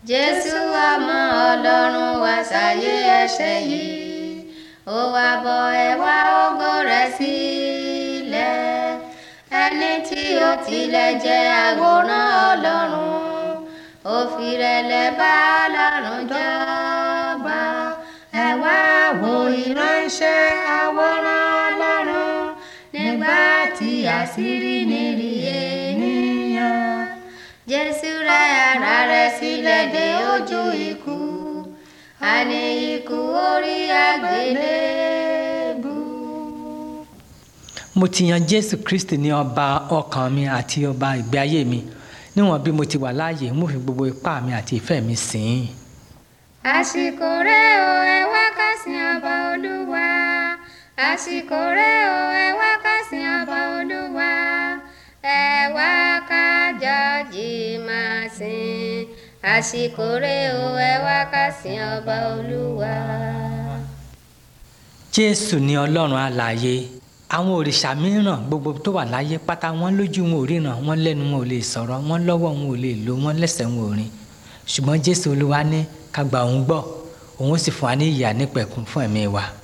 jésù ọmọ ọlọ́run wá sáyé ẹ̀ṣẹ̀ yìí ó wá bọ́ ẹwà ògo rẹ̀ sílẹ̀ ẹni tí ó tilẹ̀ jẹ́ àwòrán ọlọ́run ó fi rẹ̀lẹ̀ bá ọlọ́run jọba ẹ wá wo ìránṣẹ́ àwòrán ọlọ́run nígbà tí àṣírí nírí ènìyàn jésù rẹ̀ ara rẹ̀ sílẹ̀ dé ojú ikú àní ikú orí àgbélébù. mo ti yan jésù kristi ní ọba ọkàn mi àti ọba ìgbé ayé mi níwọ̀n bí mo ti wà láàyè mo fi gbogbo ipá mi àti ìfẹ́ mi sìn ín. àsìkò rẹ̀ o ẹ wá ká sìn ọba olúwa àsìkò rẹ̀ o ẹ wá ká sìn ọba olúwa ẹ wá ká jọ́jì máa sìn àsìkò rẹ̀ o ẹ wá ká sìn ọba olúwa. jésù ní ọlọ́run alààyè àwọn òrìṣà mìíràn gbogbo tó wà láyé pátá wọn lójú wọn ò ríran wọn lẹ́nu wọn ò lè sọ̀rọ̀ wọn lọ́wọ́ wọn ò lè lò wọn lẹ́sẹ̀ wọn ò rìn ṣùgbọ́n jésù olúwa ní ká gba òun gbọ́ òun sì fún wa ní ìyà nípẹ̀kun fún ẹ̀mí wa.